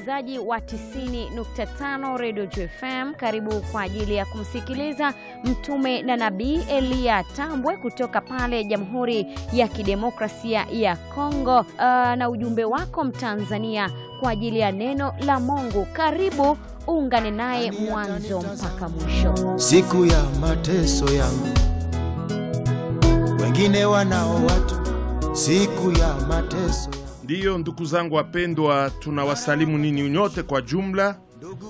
msikilizaji wa 90.5 Radio JFM, karibu kwa ajili ya kumsikiliza mtume na nabii Eliya Tambwe kutoka pale Jamhuri ya Kidemokrasia ya Kongo, uh, na ujumbe wako Mtanzania kwa ajili ya neno la Mungu. Karibu uungane naye mwanzo mpaka mwisho. Siku ya mateso yangu, wengine wanao watu, siku ya mateso Ndiyo, ndugu zangu wapendwa, tunawasalimu nini nyote kwa jumla.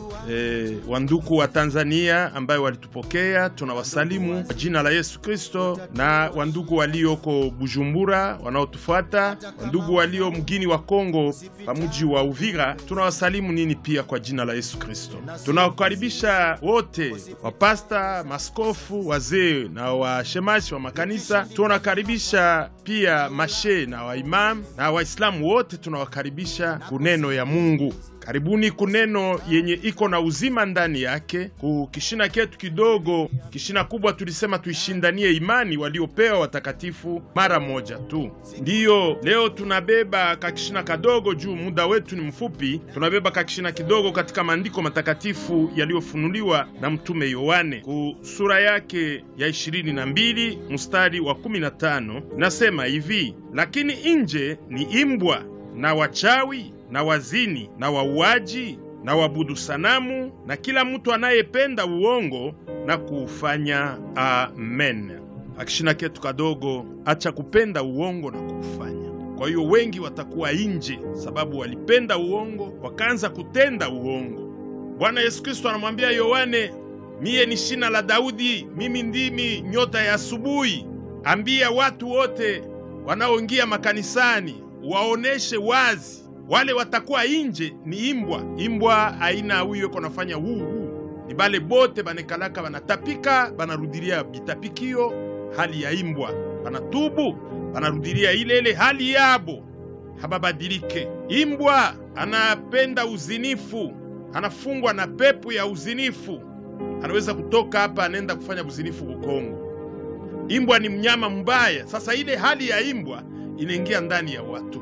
E, wanduku wa Tanzania ambayo walitupokea tunawasalimu kwa jina la Yesu Kristo, na wandugu walioko Bujumbura wanaotufuata, wandugu walio mgini wa Kongo pamuji wa Uvira tunawasalimu nini pia kwa jina la Yesu Kristo. Tunawakaribisha wote wapasta, maskofu, wazee na washemashi wa makanisa. Tunakaribisha pia mashe na waimamu na Waislamu wote, tunawakaribisha kuneno ya Mungu. Karibuni kuneno yenye iko na uzima ndani yake. Ku kishina ketu kidogo, kishina kubwa tulisema tuishindanie imani waliopewa watakatifu mara moja tu. Ndiyo leo tunabeba kakishina kadogo juu muda wetu ni mfupi. Tunabeba kakishina kidogo katika maandiko matakatifu yaliyofunuliwa na mtume Yohane ku sura yake ya 22 mstari wa 15, nasema hivi: lakini nje ni imbwa na wachawi na wazini na wauaji na wabudu sanamu na kila mtu anayependa uongo na kuufanya. Amen. Akishina ketu kadogo, acha kupenda uongo na kuufanya. Kwa hiyo wengi watakuwa nje sababu walipenda uongo wakaanza kutenda uongo. Bwana Yesu Kristo anamwambia Yohane, miye ni shina la Daudi, mimi ndimi nyota ya asubuhi. Ambia watu wote wanaoingia makanisani waoneshe wazi wale watakuwa inje ni imbwa. Imbwa aina huyo iko nafanya huu huu, ni bale bote banekalaka banatapika, banarudilia bitapikio hali ya imbwa, banatubu banarudilia ile ile hali yabo, hababadilike. Imbwa anapenda uzinifu, anafungwa na pepo ya uzinifu, anaweza kutoka hapa anaenda kufanya uzinifu Kongo. Imbwa ni mnyama mbaya. Sasa ile hali ya imbwa inaingia ndani ya watu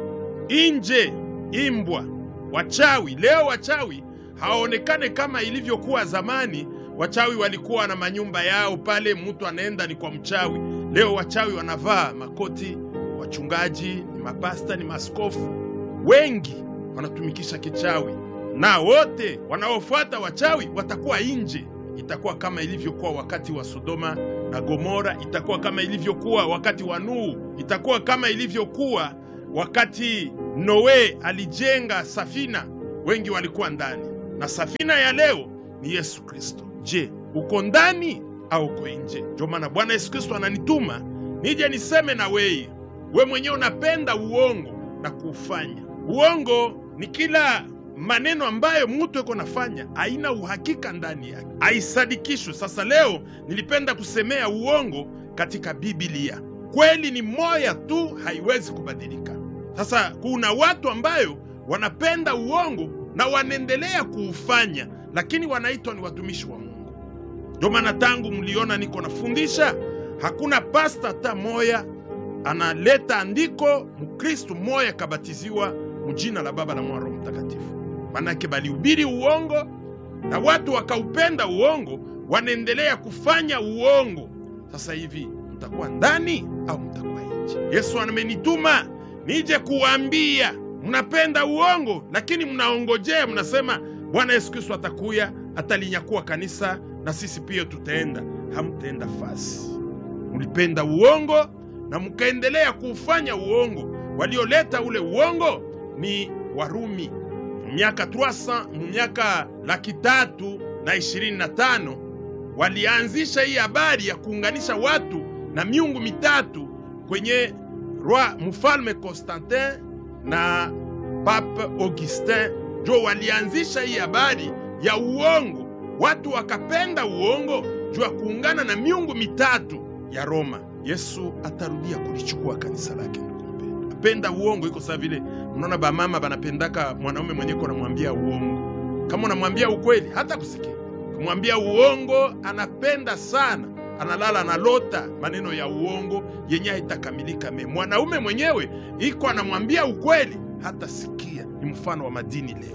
Inje imbwa, wachawi. Leo wachawi hawaonekane kama ilivyokuwa zamani. Wachawi walikuwa na manyumba yao pale, mtu anaenda ni kwa mchawi. Leo wachawi wanavaa makoti, wachungaji ni mapasta, ni maskofu, wengi wanatumikisha kichawi, na wote wanaofuata wachawi watakuwa inje. Itakuwa kama ilivyokuwa wakati wa Sodoma na Gomora, itakuwa kama ilivyokuwa wakati wa Nuhu, itakuwa kama ilivyokuwa wakati Noe alijenga safina, wengi walikuwa ndani, na safina ya leo ni Yesu Kristo. Je, uko ndani au uko nje? Ndio maana Bwana Yesu Kristo ananituma nije niseme na weye, we mwenyewe unapenda uongo na kuufanya. Uongo ni kila maneno ambayo mtu eko nafanya haina uhakika ndani yake, haisadikishwe. Sasa leo nilipenda kusemea uongo katika Biblia. Kweli ni moya tu, haiwezi kubadilika. Sasa kuna watu ambayo wanapenda uongo na wanaendelea kuufanya, lakini wanaitwa ni watumishi wa Mungu. Ndio maana tangu mliona niko nafundisha, hakuna pasta hata moya analeta andiko mkristu moya kabatiziwa mjina la Baba na Mwana Roho Mtakatifu. Manake balihubiri uongo na watu wakaupenda uongo, wanaendelea kufanya uongo. Sasa hivi mtakuwa ndani au mtakuwa nje? Yesu amenituma nije kuwaambia mnapenda uongo, lakini mnaongojea, mnasema Bwana Yesu Kristo atakuya atalinyakua kanisa na sisi pia tutaenda. Hamtaenda fasi. Mlipenda uongo na mkaendelea kuufanya uongo. Walioleta ule uongo ni Warumi miaka 300 miaka laki tatu na ishirini na tano walianzisha hii habari ya kuunganisha watu na miungu mitatu kwenye roi mfalme Constantin na Pape Augustin, jo walianzisha hii habari ya uongo. Watu wakapenda uongo juu ya kuungana na miungu mitatu ya Roma. Yesu atarudia kulichukua kanisa lake. Apenda uongo iko sawa vile mnaona bamama banapendaka mwanaume mwenye ko namwambia uongo. Kama unamwambia ukweli hata kusikia, kumwambia uongo anapenda sana analala analota maneno ya uongo yenye haitakamilika. Me mwanaume mwenyewe iko anamwambia ukweli, hata sikia. Ni mfano wa madini leo.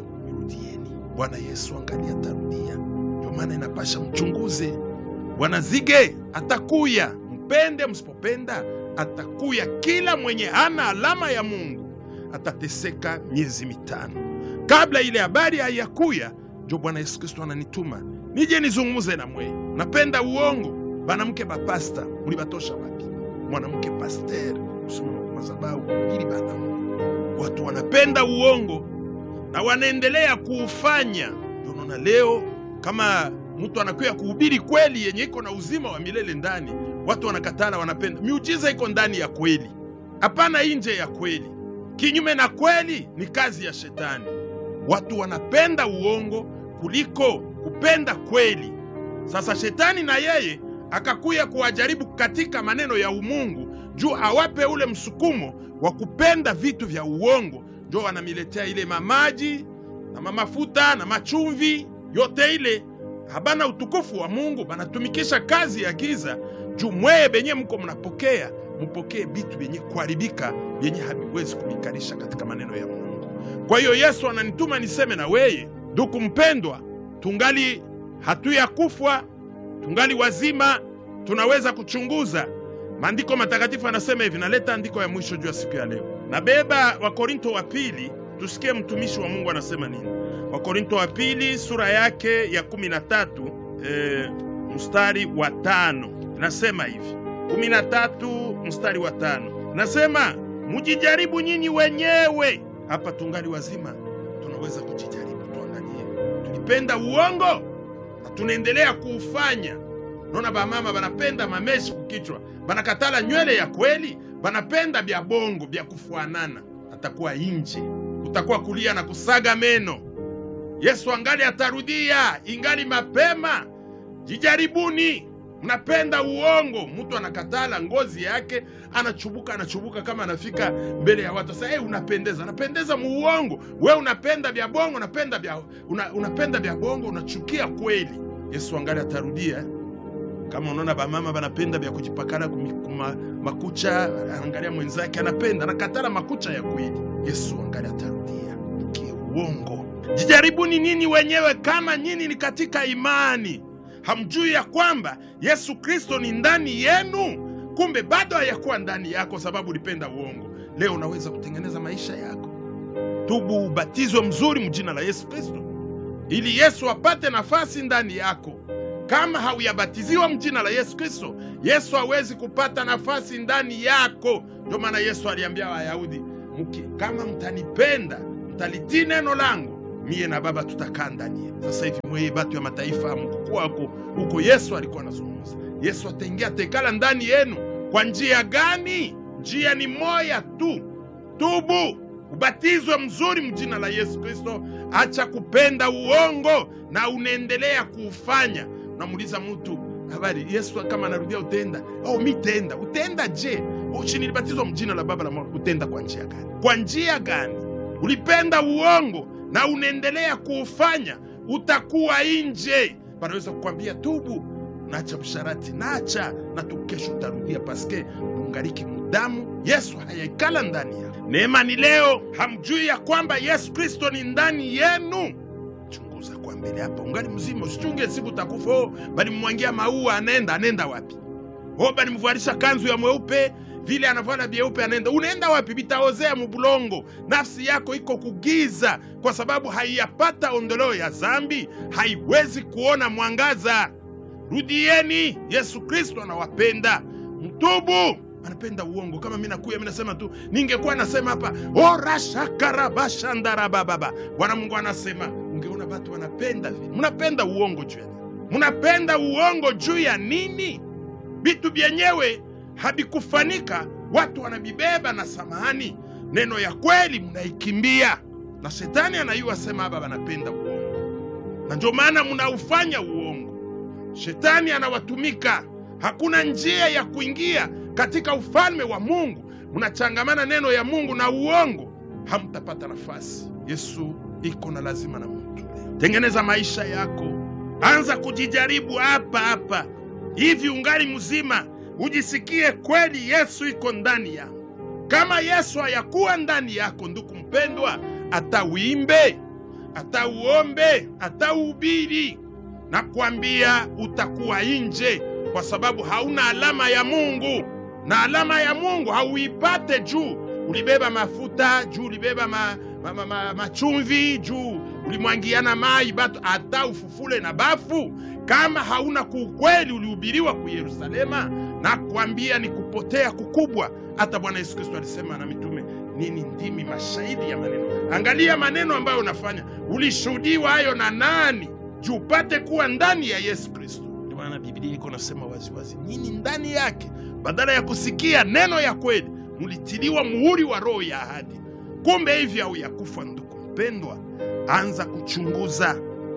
rudieni. Bwana Yesu angali atarudia, ndio maana inapasha mchunguze. Bwana Zige atakuya, mpende msipopenda, atakuya. Kila mwenye hana alama ya Mungu atateseka miezi mitano. Kabla ile habari haiyakuya, njo Bwana Yesu Kristo ananituma nije nizungumuze na mwe. Napenda uongo, banamke bapasta mulibatosha wapi? Mwanamke paster usimama kwa madhabahu ili banamu. Watu wanapenda uongo na wanaendelea kuufanya. Ndio unaona leo kama mtu anakuya kuhubiri kweli yenye iko na uzima wa milele ndani, watu wanakatala, wanapenda miujiza iko ndani ya kweli, hapana nje ya kweli. Kinyume na kweli ni kazi ya shetani. Watu wanapenda uongo kuliko kupenda kweli. Sasa shetani na yeye akakuya kuwajaribu katika maneno ya umungu juu awape ule msukumo wa kupenda vitu vya uongo, njo wanamiletea ile mamaji na mamafuta na machumvi yote ile habana utukufu wa Mungu, banatumikisha kazi ya giza juu mweye benye mko mnapokea mupokee vitu vyenye kuharibika vyenye haviwezi kumikarisha katika maneno ya Mungu. Kwa hiyo Yesu ananituma niseme na weye, ndugu mpendwa, tungali hatuya kufwa, tungali wazima, tunaweza kuchunguza maandiko matakatifu. Anasema hivi, naleta andiko ya mwisho juu ya siku ya leo, nabeba Wakorinto wa pili, tusikie mtumishi wa Mungu anasema nini. Wakorinto wa pili sura yake ya kumi na tatu e, mstari wa tano nasema hivi, kumi na tatu mstari wa tano nasema mujijaribu nyinyi wenyewe. Hapa tungali wazima, tunaweza kujijaribu, tuangalie tulipenda uongo na tunaendelea kuufanya. Naona bamama banapenda mameshi kukichwa, banakatala nywele ya kweli, banapenda bya bongo bya kufuanana. Atakuwa inje, utakuwa kulia na kusaga meno. Yesu angali atarudia, ingali mapema. Jijaribuni. Mnapenda uongo, mtu anakatala ngozi yake, anachubuka anachubuka, kama anafika mbele ya watu sasa, hey, unapendeza, anapendeza muuongo. We unapenda vya bongo, unapenda vya una, unapenda vya bongo, unachukia kweli. Yesu angali atarudia. Kama unaona bamama banapenda vya kujipakala kuma makucha, angalia mwenzake anapenda, anakatala makucha ya kweli. Yesu angali atarudia kiuongo. Jijaribuni nini wenyewe kama nyinyi ni katika imani. Hamjui ya kwamba Yesu Kristo ni ndani yenu? Kumbe bado hayakuwa ndani yako, sababu ulipenda uongo. Leo unaweza kutengeneza maisha yako. Tubu, ubatizwe mzuri mjina la Yesu Kristo, ili Yesu apate nafasi ndani yako. Kama hauyabatiziwa mjina la Yesu Kristo, Yesu hawezi kupata nafasi ndani yako. Ndio maana Yesu aliambia Wayahudi, mki kama mtanipenda, mtalitii neno langu miye na Baba tutakaa ndani yenu. Sasa hivi mweye batu ya mataifa mkukwako huko, Yesu alikuwa anazungumza. Yesu ataingia atekala ndani yenu kwa njia gani? Njia ni moya tu, tubu, ubatizwe mzuri mjina la Yesu Kristo, acha kupenda uongo na unaendelea kuufanya. Unamuuliza mtu habari, Yesu kama anarudia utenda au mi tenda, utenda je? Uchi nilibatizwa mjina la Baba la Mwana, utenda kwa njia gani? Kwa njia gani? Ulipenda uongo na unaendelea kuufanya, utakuwa nje. Wanaweza kukwambia tubu, nacha msharati, nacha na tu, kesho utarudia, paske ungaliki mudamu. Yesu hayaikala ndani ya neema. Ni leo hamjui ya kwamba Yesu Kristo ni ndani yenu? Chunguza kwa mbele hapa, ungali mzima, usichunge siku utakufa. Oh, balimwangia maua, anaenda anaenda wapi? Oh, balimvalisha kanzu ya mweupe vile anavala vyeupe anaenda, unaenda wapi? Vitaozea mubulongo. Nafsi yako iko kugiza, kwa sababu haiyapata ondoleo ya zambi, haiwezi kuona mwangaza. Rudieni, Yesu Kristo anawapenda, mtubu. Anapenda uongo. Kama mi nakuya mi nasema tu, ningekuwa nasema hapa orashakarabashandarabababa Bwana Mungu anasema, ungeona watu wanapenda vile. Mnapenda uongo juu ya nini? Mnapenda uongo juu ya nini? Vitu vyenyewe havikufanika watu wanabibeba na samahani, neno ya kweli mnaikimbia, na shetani anayua sema hapa wanapenda uongo, na ndio maana mnaufanya uongo. Shetani anawatumika, hakuna njia ya kuingia katika ufalme wa Mungu. Mnachangamana neno ya Mungu na uongo, hamtapata nafasi. Yesu iko na lazima na mtu. Tengeneza maisha yako, anza kujijaribu hapa hapa hivi, ungali mzima ujisikie kweli Yesu iko ndani yako. Kama Yesu hayakuwa ndani yako, ndugu mpendwa, hata uimbe, hata uombe, hata uhubiri, na kuambia utakuwa nje, kwa sababu hauna alama ya Mungu, na alama ya Mungu hauipate juu ulibeba mafuta, juu ulibeba ma, ma, ma, ma, machumvi, juu ulimwangiana mai batu, hata ufufule na bafu, kama hauna kuukweli ulihubiriwa ku Yerusalema, na kuambia ni kupotea kukubwa. Hata Bwana Yesu Kristo alisema na mitume nini, ndimi mashahidi ya maneno. Angalia maneno ambayo unafanya, ulishuhudiwa hayo na nani? Juu upate kuwa ndani ya Yesu Kristo. Ndio maana Biblia iko nasema waziwazi, nyinyi ndani yake, badala ya kusikia neno ya kweli, mulitiliwa muhuri wa roho ya ahadi. Kumbe hivi au ya kufa, ndugu mpendwa, anza kuchunguza,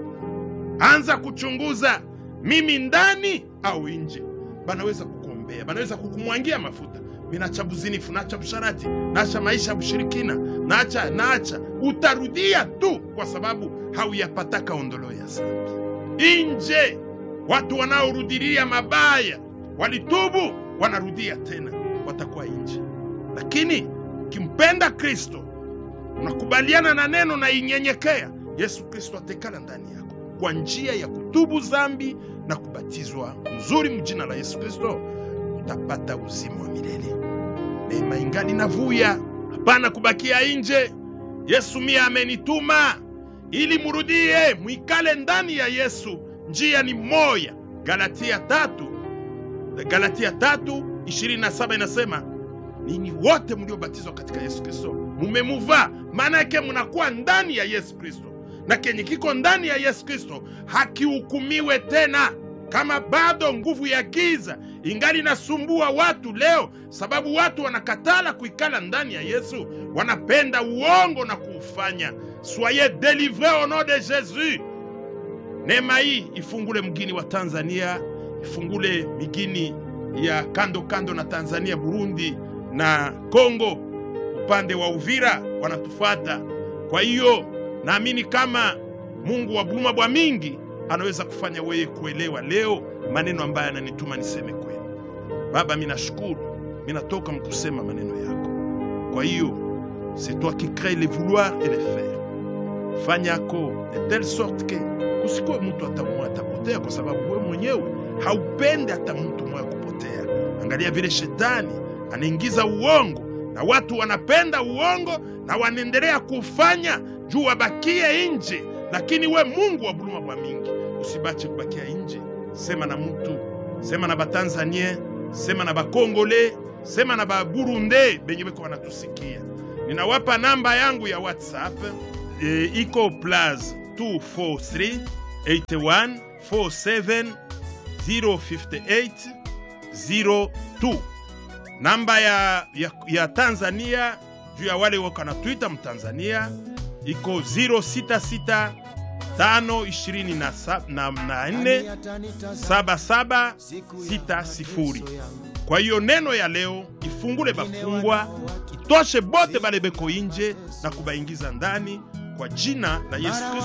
anza kuchunguza, mimi ndani au nje. Banaweza kukuombea, banaweza kukumwangia mafuta minacha buzinifu, nacha busharati, nacha maisha ya bushirikina, nacha nacha, utarudia tu, kwa sababu hauyapataka ondolo ya zambi. Inje watu wanaorudilia mabaya walitubu, wanarudia tena, watakuwa nje. Lakini ukimpenda Kristo, unakubaliana na neno na inyenyekea, Yesu Kristo atekala ndani yako kwa njia ya kutubu zambi na kubatizwa mzuri mjina la Yesu Kristo, utapata uzima wa milele. Neema ingali navuya, hapana kubakia nje. Yesu mia amenituma ili murudie, mwikale ndani ya Yesu. Njia ni moya. Galatia tatu, Galatia tatu ishirini na saba inasema ninyi wote mliobatizwa katika Yesu Kristo mumemuvaa. Maana yake munakuwa ndani ya Yesu Kristo, na kenye kiko ndani ya Yesu Kristo hakihukumiwe tena. Kama bado nguvu ya giza ingali inasumbua watu leo, sababu watu wanakatala kuikala ndani ya Yesu, wanapenda uongo na kuufanya. Soyez delivre au nom de Jesus. Neema hii ifungule mgini wa Tanzania, ifungule migini ya kando kando na Tanzania, Burundi na Kongo, upande wa Uvira wanatufuata. Kwa hiyo naamini kama Mungu wa buluma bwa mingi anaweza kufanya wewe kuelewa leo maneno ambayo ananituma niseme kweli. Baba, minashukuru, minatoka mkusema maneno yako. Kwa hiyo c'est toi qui crée le vouloir et le faire. Fanyako de telle sorte que kusikuwe mtu hata mmoja atapotea, kwa sababu wewe mwenyewe haupendi hata mtu mmoja kupotea. Angalia vile shetani anaingiza uongo na watu wanapenda uongo na wanaendelea kufanya juu wabakie nje, lakini we Mungu wa buluma bwa mingi usibache kubakia nje. Sema na mtu, sema na batanzanie, sema na bakongole, sema na baburunde benye beko wanatusikia. Ninawapa namba yangu ya WhatsApp e, iko plus 243 81 47 058 02 namba ya, ya, ya Tanzania juu ya wale wako na Twitter mtanzania iko 066 tano ishirini na sa- na- na nne saba saba sita sifuri. Kwa hiyo neno ya leo ifungule bafungwa, itoshe bote bale beko inje na kubaingiza ndani kwa jina la Yesu Kristo.